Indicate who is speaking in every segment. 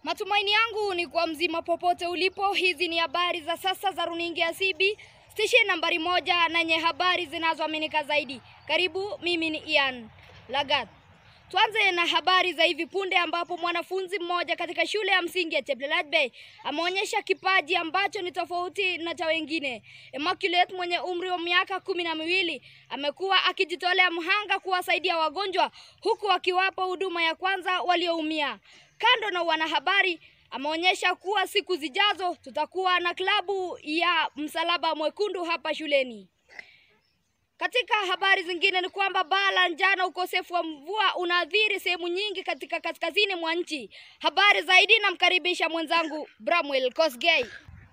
Speaker 1: Matumaini yangu ni kwa mzima popote ulipo. Hizi ni habari za sasa za runinga ya CB station nambari moja na yenye habari zinazoaminika zaidi. Karibu, mimi ni Ian Lagat. Tuanze na habari za hivi punde ambapo mwanafunzi mmoja katika shule ya msingi ya Cheplelat Bay ameonyesha kipaji ambacho ni tofauti na cha wengine. Immaculate mwenye umri wa miaka kumi na miwili amekuwa akijitolea mhanga kuwasaidia wagonjwa huku akiwapa huduma ya kwanza walioumia. Kando na wanahabari, ameonyesha kuwa siku zijazo tutakuwa na klabu ya Msalaba Mwekundu hapa shuleni. Katika habari zingine ni kwamba baa la njaa, ukosefu wa mvua unaathiri sehemu nyingi katika kaskazini mwa nchi. Habari zaidi namkaribisha mwenzangu Bramwell Kosgei.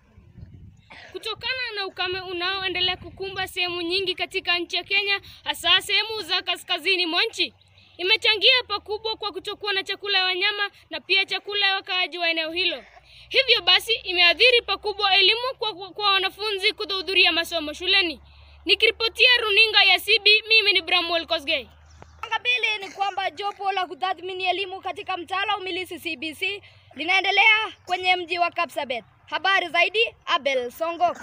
Speaker 2: Kutokana na ukame unaoendelea kukumba sehemu nyingi katika nchi ya Kenya, hasa sehemu za kaskazini mwa nchi, imechangia pakubwa kwa kutokuwa na chakula ya wanyama na pia chakula ya wakaaji wa eneo hilo. Hivyo basi imeathiri pakubwa elimu kwa, kwa, kwa wanafunzi kutohudhuria masomo shuleni. Nikiripotia runinga ya CB, mimi ni Bramwell Kosgei.
Speaker 1: Anga pili ni kwamba jopo la kutathmini elimu katika mtaala umilisi CBC linaendelea kwenye mji wa Kapsabet. Habari zaidi Abel Songok.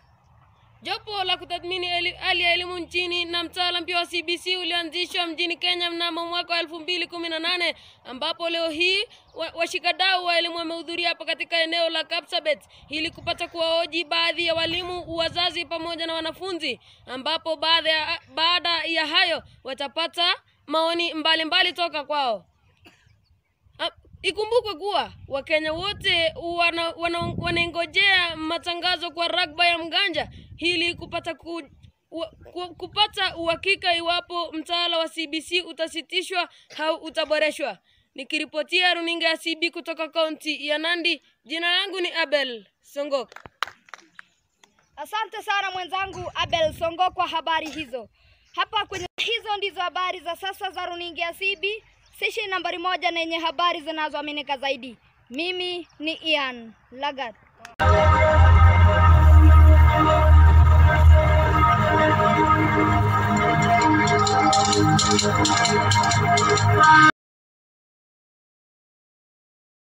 Speaker 3: Jopo la kutathmini eli- hali ya elimu nchini na mtaala mpya wa CBC ulianzishwa mjini Kenya mnamo mwaka wa elfu mbili kumi na nane ambapo leo hii wa- washikadau wa elimu wamehudhuria hapa katika eneo la Kapsabet ili kupata kuwahoji baadhi ya walimu, wazazi pamoja na wanafunzi, ambapo baada ya, baada ya hayo watapata maoni mbalimbali mbali toka kwao. Ah, Ikumbukwe kuwa Wakenya wote wana, wana, wanaingojea matangazo kwa ragba ya mganja ili kupata ku, wa, ku, kupata uhakika iwapo mtaala wa CBC utasitishwa au utaboreshwa. Nikiripotia runinga ya CB kutoka kaunti ya Nandi, jina langu ni Abel Songok.
Speaker 1: Asante sana mwenzangu Abel Songo kwa habari hizo. Hapa kwenye hizo ndizo habari za sasa za runinga ya CB station nambari moja na yenye habari zinazoaminika zaidi. Mimi ni Ian Lagat.